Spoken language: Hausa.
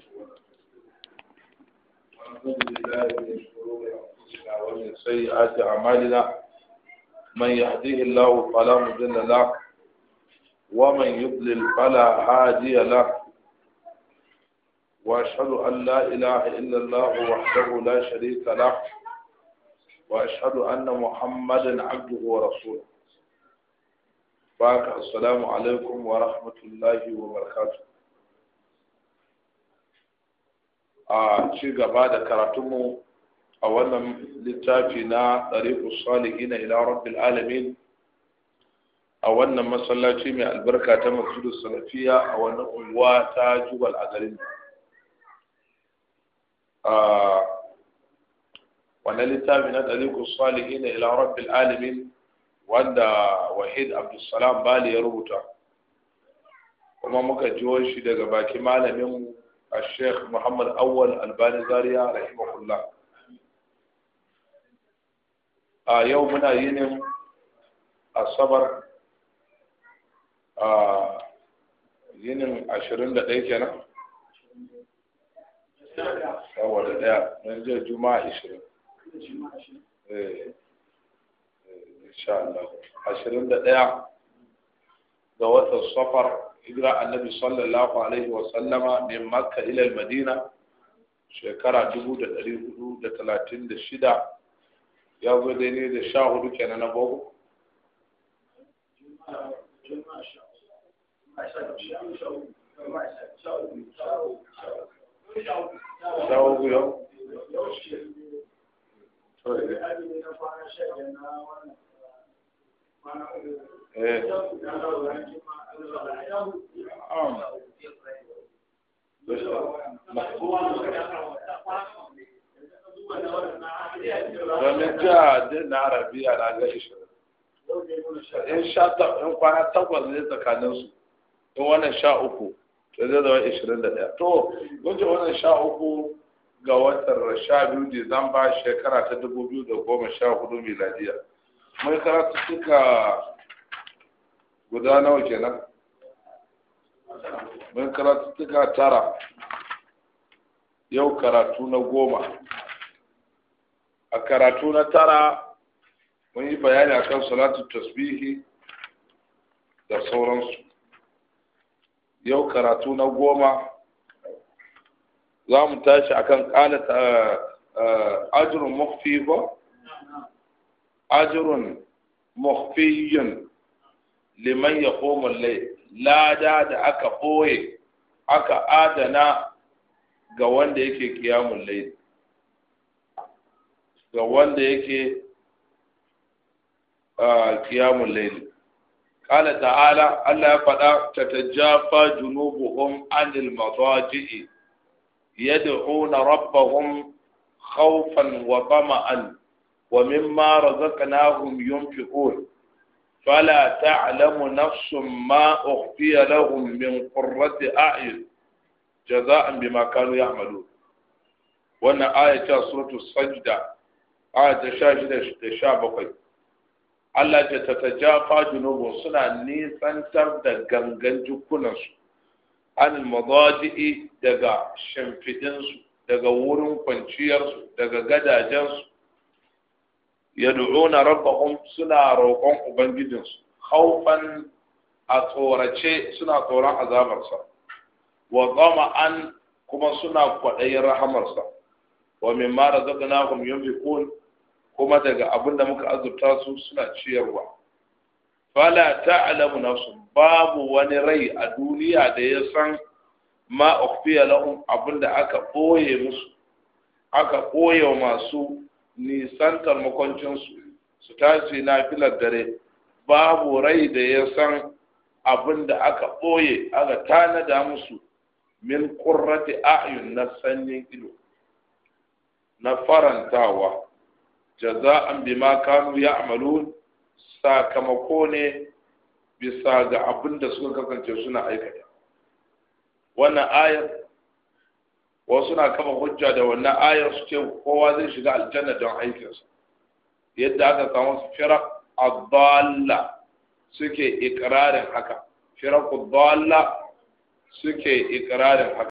ونعوذ بالله من شرور انفسنا ومن سيئات اعمالنا من يهديه الله فلا مضل له ومن يضلل فلا هادي له واشهد ان لا اله الا الله وحده لا شريك له واشهد ان محمدا عبده ورسوله baka assalamu alaikum wa rahmatullahi wa barakatuh a ci gaba da karatunmu a wannan littafi na ɗariƙus salihin ila rabbil alamin a wannan masallaci mai albarka ta masjidu salafiya a wannan unguwa ta jubal a garin wannan littafi na ɗariƙus salihin ila rabbil alamin wanda wahid abdulsalam bali ya rubuta kuma muka jiwo shi daga baki malamin a sheikh muhammad awwal albani zaria rahimahullah a yau muna yinin asabar a yinin ashirin da ɗaya kenan saboda ɗaya don jiya juma'a ashirin insha Allah ashirin da ɗaya ga watan safar hijira annabi sallallahu alaihi wa sallama min makka ila madina shekara dubu da ɗari hudu da talatin da shida ya zo daidai da sha hudu kenan na gogo sha hudu yau domin jiya din na arabiya na ga ishirin in sha in kwana takwas ne tsakaninsu in wannan sha uku to zai zama ishirin da ɗaya to wajen wannan sha uku ga watan sha biyu disamba shekara ta dubu biyu da goma sha hudu miladiya mai karatu suka guda nawa kenan mai karatu suka tara yau karatu na goma a karatu na tara mun yi bayani akan salatu tasbihi da sauransu yau karatu na goma za mu tashi akan kalata ajirun mafi ba ajirun mafiyin liman ya lai lada da aka ɓoye aka adana ga wanda yake kiyamun lai ga wanda yake kiyamun lai قال تعالى الله يفدا تتجافى جنوبهم عن المضاجع يدعون ربهم خوفا وطمعا ومما رزقناهم ينفقون فلا تعلم نفس ما أخفي لهم من قرة أعين جزاء بما كانوا يعملون وانا آية سورة السجدة آية شاشدة شابقي Allah ce ta tajafa junubun suna nisantar da gangan jikunansu an madaji'i daga shimfidinsu daga wurin kwanciyarsu daga gadajensu yad'una rabbahum suna roƙon ubangijinsu haufan a tsorace suna tsoron azabarsa wa an kuma suna kwaɗayin rahamarsa wa mimma razaqnahum yunfiqun kuma daga abin da muka azurta su suna ciyarwa fala ta'lamu nafsun babu wani rai a duniya da ya san ma ukhfiya lahum abin da aka ɓoye musu aka ɓoye wa masu nisantar makwancinsu su tashi na filar dare babu rai da ya san abin da aka ɓoye aka tanada musu min ƙurrati a'yun na sanyin ido na farantawa jaza'an bima kanu ya'malun sakamako ne bisa ga abin da suka kasance suna aikata wannan ayar wasu na kama hujja da wannan ayar su ce kowa zai shiga aljanna don aikinsa yadda aka samu firak adalla suke ikirarin haka firak adalla suke ikirarin haka